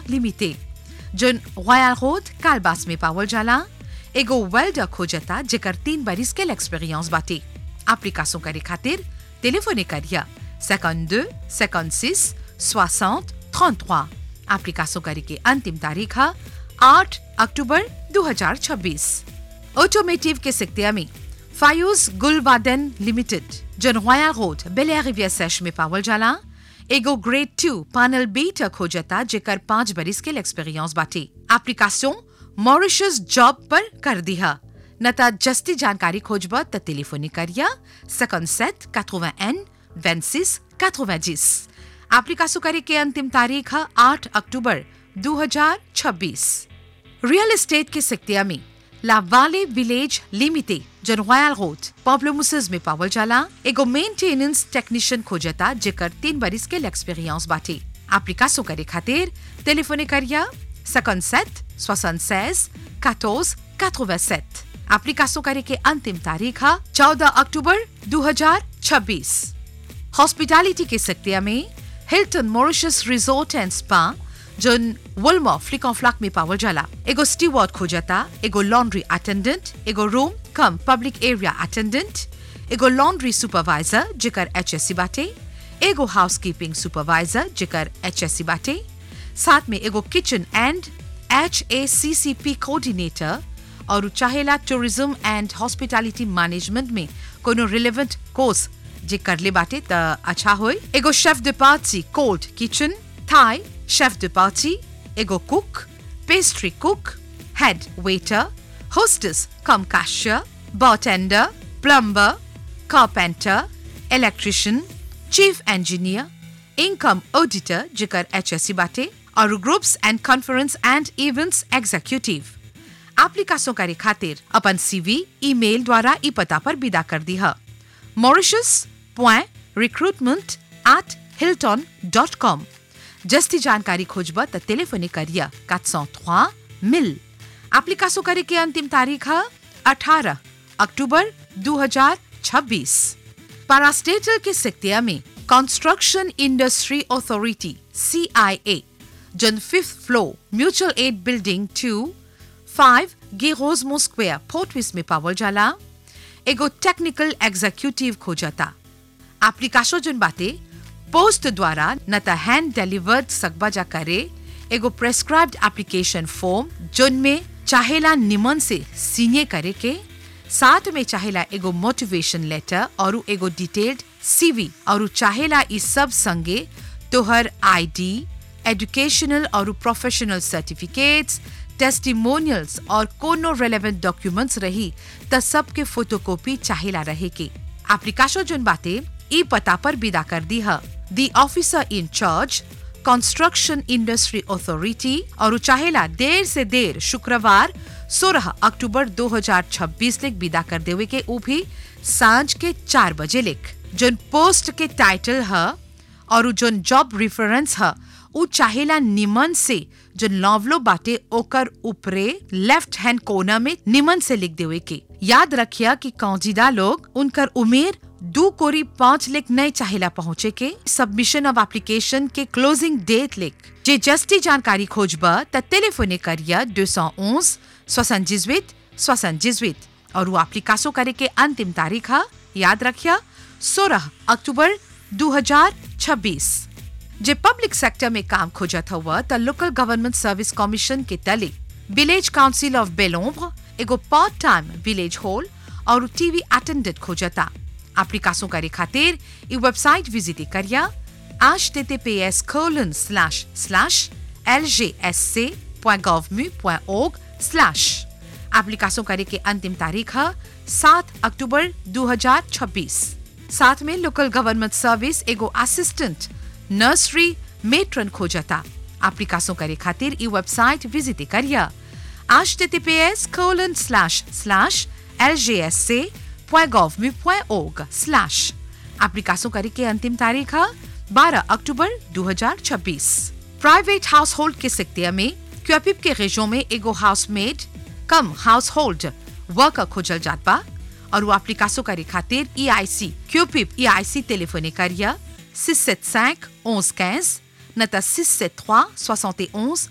limited जोन Royal Road Calebasses में पावल जाला एगो वेल्डर खोजता जेकर तीन बरिस के एक्सपीरियंस बाटे एप्लीकेशन करे खातिर टेलीफोने करिया 52 56 60 33 एप्लीकेशन करे के अंतिम तारीख है 8 अक्टूबर 2026 ऑटोमेटिव के सिक्तिया में फायूज गुलवादन लिमिटेड जन Royal Road Bel Air Riviere sash में पावल जाला एगो ग्रेड टू पैनल बीट खोजता जेकर पांच बरिस के एक्सपीरियंस बाटे एप्लीकेशन मॉरिशस जॉब पर कर दिया न त जस्ती जानकारी खोजब त टेलीफोनी करिया 57 81 26 90 एप्लीकेशन करे के अंतिम तारीख है 8 अक्टूबर 2026 रियल एस्टेट के सिक्तिया में लावाले विलेज लिमिटेड जन रॉयल रोड पॉब्लोमुसस में पावल जाला एगो मेंटेनेंस टेक्नीशियन खोजता जेकर तीन बरिस के एक्सपीरियंस बाटे एप्लीकेशन करे खातिर टेलीफोने करिया 57 76 14 87 एप्लीकेशन करे के अंतिम तारीख है 14 अक्टूबर 2026 हॉस्पिटैलिटी के सिक्तिया में Hilton Mauritius resort and spa जोन वुलमो फ्लिक ऑन फ्लैक में पावल जाला एगो स्टीवर्ड खोजता एगो लॉन्ड्री अटेंडेंट एगो room cum public area attendant एगो लॉन्ड्री सुपरवाइजर जेकर एचएससी बाटे एगो हाउसकीपिंग सुपरवाइजर जेकर एचएससी बाटे साथ में एगो kitchen and H A C C P coordinator और चाहेला टूरिज्म एंड हॉस्पिटैलिटी मैनेजमेंट में कोनो रिलेवेंट कोर्स जे करले बाटे त अच्छा होय एगो chef de party cold kitchen Thai chef de party एगो cook pastry cook head waiter hostess cum cashier bartender plumber carpenter electrician chief engineer income auditor जेकर एचएससी बाटे और groups and conference and events executive application करे खातिर अपन CV email द्वारा ई पता पर विदा कर दी है mauritius.recruitment at hilton.com जस्ती जानकारी खोजब त टेलीफोने करिया 403 मिल एप्लीकेशन करे के अंतिम तारीख है 18 अक्टूबर 2026 पारास्टेटल के सिक्तिया में कंस्ट्रक्शन इंडस्ट्री अथॉरिटी सीआईए जन fifth floor mutual aid building two five गेरोजमो स्क्वेयर फोर्टविस में पावल जाला एगो टेक्निकल एग्जीक्यूटिव खोजता एप्लीकेशन जन बाटे पोस्ट द्वारा न त हैंड डिलीवर्ड सकबा जा करे एगो प्रेस्क्राइब्ड एप्लीकेशन फॉर्म जोन में चाहेला निमन से सीने करे के साथ में चाहेला एगो मोटिवेशन लेटर और एगो डिटेल्ड सीवी और चाहेला ई सब संगे तोहर आईडी एजुकेशनल और प्रोफेशनल सर्टिफिकेट्स टेस्टिमोनियल्स और कोनो रेलेवेंट डॉक्यूमेंट्स रही त सब के फोटोकॉपी चाहेला रहे के एप्लीकेशन जोन बाटे ई पता पर विदा कर दी है the officer in charge construction industry authority और चाहेला देर से देर शुक्रवार 16 अक्टूबर 2026 लिख विदा कर देवे के ऊ भी सांझ के चार बजे लिख जोन पोस्ट के टाइटल है और जोन जॉब रेफरेंस है ऊ चाहेला निमन से जो नॉवलो बाटे ओकर ऊपरे लेफ्ट हैंड कोना में निमन से लिख देवे के याद रखिया कि कौजीदा लोग उनकर उमेर दो कोरी पाँच लेख नए चाहेला पहुँचे के सबमिशन ऑफ एप्लीकेशन के क्लोजिंग डेट लिख जे जस्टी जानकारी खोजब त टेलीफोने करिया दो सौ उन्स सोसनजिजवित सोसनजिजवित और वो एप्लीकासो करे के अंतिम तारीख है याद रखिया सोलह अक्टूबर 2026 जे पब्लिक सेक्टर में काम खोजत हुआ त लोकल गवर्नमेंट सर्विस कमीशन के तले विलेज काउंसिल ऑफ बेलोम्ब्र एगो पार्ट टाइम विलेज हॉल और टीवी अटेंडेंट खोजता एप्लीकेशन करे खातिर ई वेबसाइट विजिट करिया https colon slash slash lgsc.gov.org slash application करे के अंतिम तारीख है 7 अक्टूबर 2026 साथ में लोकल गवर्नमेंट सर्विस एगो असिस्टेंट नर्सरी मेट्रन खोजता एप्लीकेशन करे खातिर ई वेबसाइट विजिट करिया https colon slash slash lgsc.gov.org slash application करे के अंतिम तारीख है 12 अक्टूबर 2026 प्राइवेट हाउस होल्ड के सिक्तिया में क्यूपिप के रेजो में एगो housemaid cum household worker खोजल जात बा और वो एप्लीकेशन करे खातिर ई आई सी क्यूपिप ई आई सी टेलीफोने करिया 675 11 15 न त 673 71